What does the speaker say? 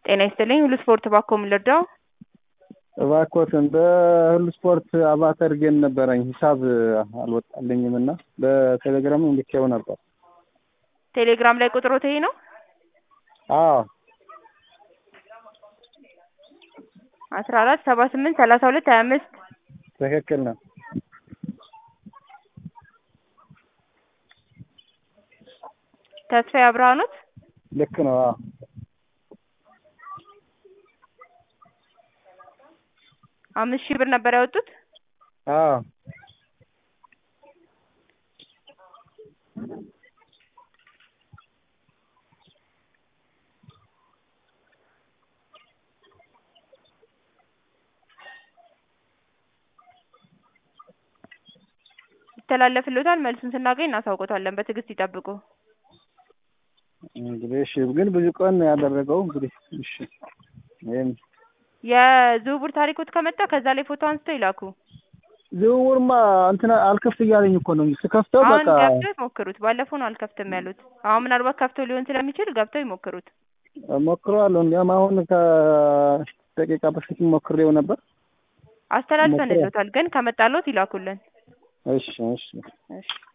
ጤና ይስጥልኝ ሁሉ ስፖርት ባኮ ምን ልርዳው? እባክዎትን በሁሉ ስፖርት አባት አድርጌን ነበረኝ ሂሳብ አልወጣልኝም እና በቴሌግራም ልኬው ነበር። ቴሌግራም ላይ ቁጥሮት ይሄ ነው? አዎ አስራ አራት ሰባ ስምንት ሰላሳ ሁለት ሀያ አምስት ትክክል ነው። ተስፋዬ አብርሃ ኖት? ልክ ነው። አዎ አምስት ሺህ ብር ነበር ያወጡት? አዎ ይተላለፍልዎታል። መልሱን ስናገኝ እናሳውቆታለን። በትዕግስት ይጠብቁ። እንግዲህ እሺ፣ ግን ብዙ ቀን ነው ያደረገው። እንግዲህ እሺ፣ ይሄን የዝውውር ታሪኮት ከመጣ ከዛ ላይ ፎቶ አንስተው ይላኩ። ዝውውርማ እንትን አልከፍት እያለኝ እኮ ነው ስከፍተው አሁን በቃ ገብተው ይሞክሩት። ባለፈው ነው አልከፍትም ያሉት። አሁን ምናልባት ከፍተው ሊሆን ስለሚችል ገብተው ይሞክሩት። ሞክረዋለሁ። እንዲያውም አሁን ከደቂቃ በፊት ሞክሬው ነበር። አስተላልፈንልዎታል፣ ግን ከመጣልዎት ይላኩልን። እሺ እሺ እሺ